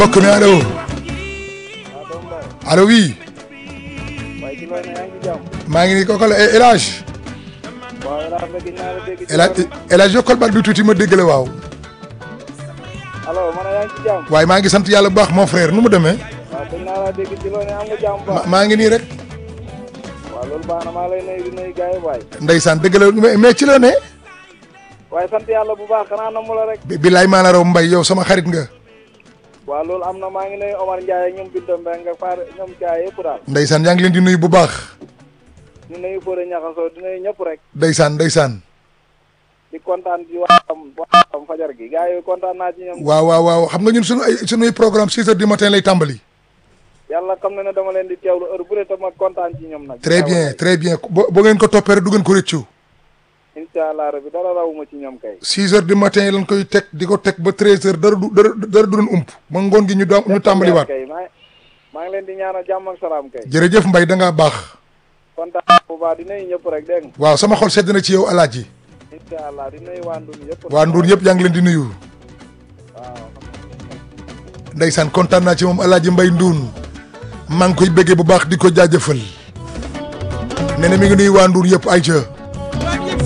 mbokk mi allo allo oui waaye ci loolu yaa ngi ci jàmm. maa ngi nii kooku la El Hadj waaw El Hadj bëgg naa la dégg ci El Hadj El Hadj yokkal baat bi tuuti ma dégg la waaw allo man yaa ngi ci jàmm. waaye maa ngi sant yàlla bu baax mon frère nu mu demee waaw bëgg naa la dégg ci loolu am nga jàmm bu ma baax. maa ngi nii rek waaw loolu baax na maa lay nuyu di nuyu gars yi waay. ndeysaan dëgg la mais mais ci la ne waaye sant yàlla bu baax xanaa na mu la rek. bi bilaay maa la raw mbay yow sama xarit nga waaw loolu am na maa ngi nuyu Omar Ndiaye ak ñoom Binta Mbengue nga faar ñoom Ndiaye yëpp daal. ndeysaan yaa ngi leen di nuyu bu baax di nuyu Fodé Niakhasso di nuyu ñëpp rek. ndeysaan ndeysaan di kontaan ci waxam waxam fajar gi gars yi kontaan naa ci ñoom. waaw waaw waaw xam nga ñun sunu ay sunuy programme 6 heures du matin lay tàmbali yàlla xam na ne dama leen di teewlu heure bu ne te ma kontaan ci ñoom nag. très bien très bien bo boo ngeen ko toppee rek du ngeen ko rëccu incha allah rabi dara rawuma ci ñoom kay. 6 heures du matin lañ koy teg di ko teg ba 13 heures dara du dara dara du leen ump ba ngoon gi ñu doon ñu tàmbaliwaat kay maa maa ngi leen di ñaanal jàmm ak salaam kay. jërëjëf mbay da ngaa baax kontaan bu baax di nuyu ñëpp rek dégg nga. waaw sama xol sedd na ci yow alaaji incha allah di nuyu waa Ndun yëpp. waa Ndour yëpp yaa ngi leen di nuyu waaw. ndeysaan kontaan naa ci moom alaaji mbay Ndoun maa ngi koy béggee bu baax di ko jaajëfal nee na mi ngi nuyu waa Ndour yëpp ay ca